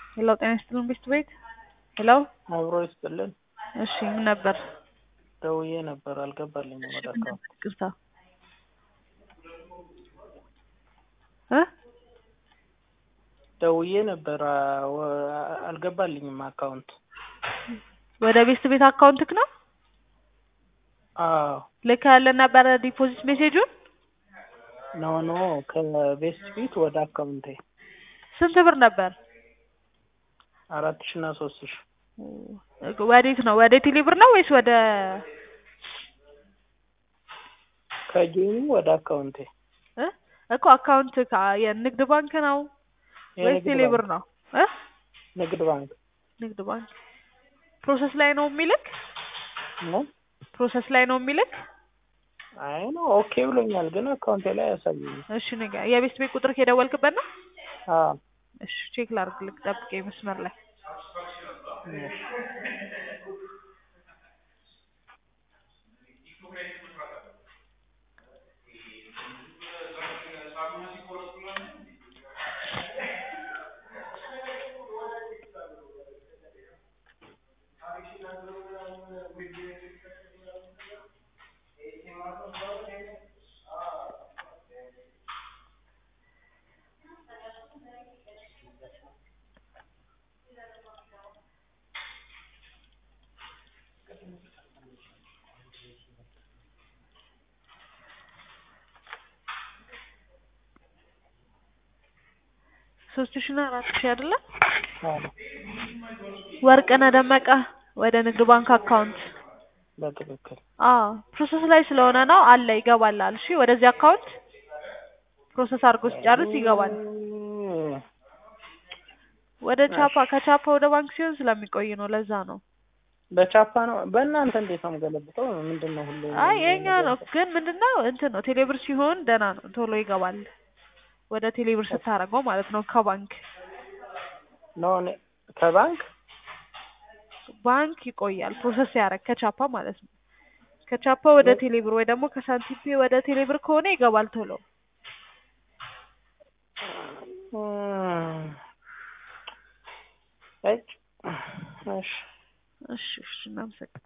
ሄሎ ጤና ይስጥልን ቤት ቤት ሄሎ አብሮ ይስጥልን። እሺ ምን ነበር? ደውዬ ነበር አልገባልኝም ወደ አካውንት ይቅርታ እ ደውዬ ነበር አ- ወ- አልገባልኝም አካውንት። ወደ ቤስት ቤት አካውንትክ ነው አዎ ልክ ያለን ነበረ ዲፖዚት ሜሴጁን ኖ ኖ ከቤስት ፊት ወደ አካውንቴ ስንት ብር ነበር? አራት ሺ እና ሶስት ሺ ወዴት ነው? ወደ ቴሌ ብር ነው ወይስ ወደ ከጌሙ ወደ አካውንቴ እ እኮ አካውንት የንግድ ባንክ ነው ወይስ የንግድ ቴሌ ብር ባንክ ነው? እ ንግድ ባንክ ንግድ ባንክ ፕሮሰስ ላይ ነው የሚልክ ነው። ፕሮሰስ ላይ ነው የሚልክ። አይ ነው ኦኬ ብሎኛል፣ ግን አካውንቴ ላይ አያሳየኝም። እሺ ንገ የቤስት ቤት ቁጥር የደወልክበት ነው? አዎ እሺ ቼክ ላድርግልክ፣ ጠብቀኝ መስመር ላይ እሺ። ሶስት ሺ እና አራት ሺ አይደለ? አዎ ወርቅነህ ደመቀ ወደ ንግድ ባንክ አካውንት በትክክል አዎ ፕሮሰስ ላይ ስለሆነ ነው አለ ይገባላል። እሺ ወደዚህ አካውንት ፕሮሰስ አድርጎ ሲጨርስ ይገባል። እም፣ ወደ ቻፓ ከቻፓ ወደ ባንክ ሲሆን ስለሚቆይ ነው። ለዛ ነው። በቻፓ ነው። በእናንተ እንዴት ነው የምገለብጠው? ምንድን ነው ሁሌ አይ የኛ ነው ግን ምንድነው እንትን ነው ቴሌብር ሲሆን ደህና ነው ቶሎ ይገባል። ወደ ቴሌብር ስታደርገው ማለት ነው ከባንክ ነው እኔ ከባንክ ባንክ ይቆያል ፕሮሰስ ያደረግ ከቻፓ ማለት ነው። ከቻፓ ወደ ቴሌብር ወይ ደግሞ ከሳንቲፔ ወደ ቴሌብር ከሆነ ይገባል ቶሎ። እም፣ እጭ፣ እሺ እሺ እሺ እናመሰግናለን።